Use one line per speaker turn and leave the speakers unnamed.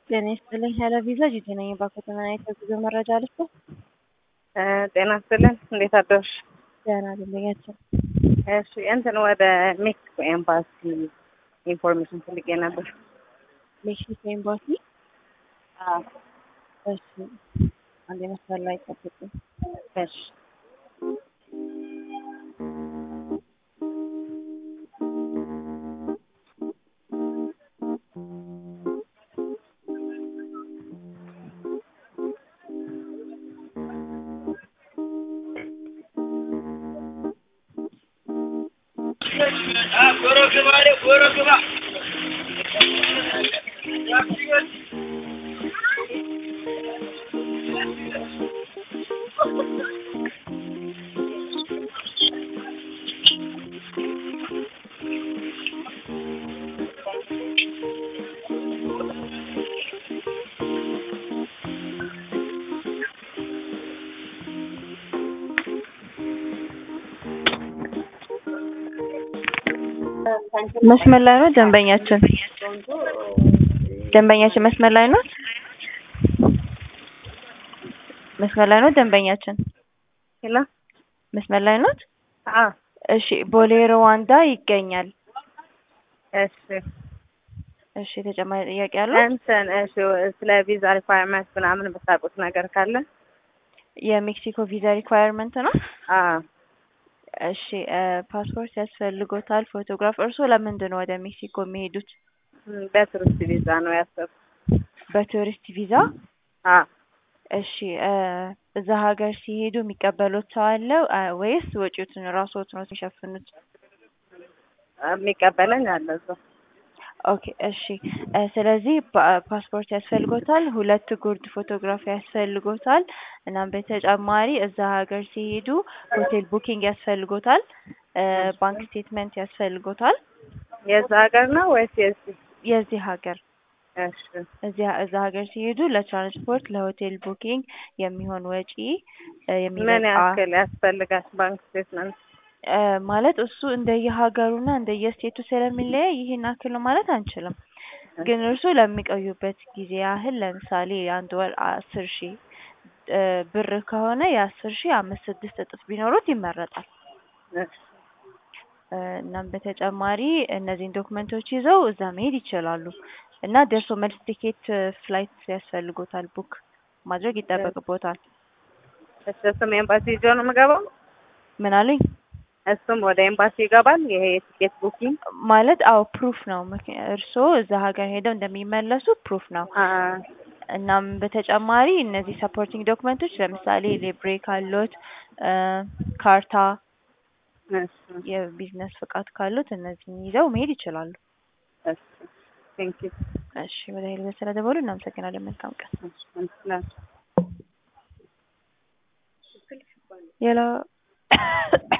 ጤና ይስጥልኝ ኃይለ ቪዛ ጂጂ ነኝ። ባኮተና የጉዞ መረጃ ልስጥ።
ጤና ይስጥልን። እንዴት አደርሽ?
ደህና ደንበኛችን።
እሺ እንትን ወደ ሜክሲኮ ኤምባሲ ኢንፎርሜሽን ፈልጌ ነበር።
ሜክሲኮ ኤምባሲ።
አዎ፣
እሺ አንድ መስመር ላይ ጠብቁ።
እሺ
መስመር ላይ ነው ደንበኛችን። ደንበኛችን መስመር ላይ ነው። መስመር ላይ ነው ደንበኛችን።
ሄሎ።
መስመር ላይ ነው።
አዎ፣
እሺ ቦሌ ሩዋንዳ ይገኛል።
እሺ
እሺ ተጨማሪ ጥያቄ አለ?
እንትን እሺ ስለ ቪዛ ሪኳየርመንት ምናምን በታውቁት ነገር ካለ
የሜክሲኮ ቪዛ ሪኳየርመንት ነው።
አዎ
እሺ ፓስፖርት ያስፈልጎታል። ፎቶግራፍ። እርስዎ ለምንድን ነው ወደ ሜክሲኮ የሚሄዱት?
ም፣ በቱሪስት ቪዛ ነው ያሰብኩት።
በቱሪስት ቪዛ።
አዎ
እሺ እዛ ሀገር ሲሄዱ የሚቀበሉት ሰው አለ አ- ወይስ ወጪዎትን ራስዎት ነው የሚሸፍኑት?
የሚቀበለኝ አለ እዛ።
ኦኬ እሺ እ ስለዚህ ፓ- ፓስፖርት ያስፈልጎታል። ሁለት ጉርድ ፎቶግራፍ ያስፈልጎታል። እናም በተጨማሪ እዛ ሀገር ሲሄዱ ሆቴል ቡኪንግ ያስፈልጎታል። እ ባንክ ስቴትመንት ያስፈልጎታል።
የዛ ሀገር ነው ወይስ የዚህ?
የዚህ ሀገር
እሺ
እዚያ እዛ ሀገር ሲሄዱ ለትራንስፖርት ለሆቴል ቡኪንግ የሚሆን ወጪ እ
ምን
የሚበቃ
ያክል ያስፈልጋል? ባንክ ስቴትመንት
እ ማለት እሱ እንደየሀገሩና እንደየስቴቱ ስለሚለያይ ይሄን ያክል ነው ማለት አንችልም። ግን እርሱ ለሚቆዩበት ጊዜ ያህል ለምሳሌ የአንድ ወር አስር ሺህ እ ብር ከሆነ የአስር ሺህ አምስት ስድስት እጥፍ ቢኖሩት ይመረጣል።
እሺ
እ እናም በተጨማሪ እነዚህን ዶክመንቶች ይዘው እዛ መሄድ ይችላሉ እና ደርሶ መልስ ቲኬት ፍላይት ያስፈልጎታል ቡክ ማድረግ ይጠበቅቦታል።
እሺ እሱም ኤምባሲ ይዞ ነው የምገባው?
ምን አሉኝ?
እሱም ወደ ኤምባሲ ይገባል? ይሄ የቲኬት ቡኪንግ
ማለት አዎ ፕሩፍ ነው። ምክንያ እርስዎ እዛ ሀገር ሄደው እንደሚመለሱ ፕሩፍ ነው።
አ
እናም በተጨማሪ እነዚህ ሰፖርቲንግ ዶክመንቶች ለምሳሌ ሊብሬ ካሎት እ ካርታ፣
እሺ
የቢዝነስ ፍቃድ ካሉት እነዚህን ይዘው መሄድ ይችላሉ።
እሺ ቴንክ ዩ
እሺ ወደ ሄልዘ ስለደወሉ እናመሰግናለን። መልካም ቀን።
እሺ እንትን
የላ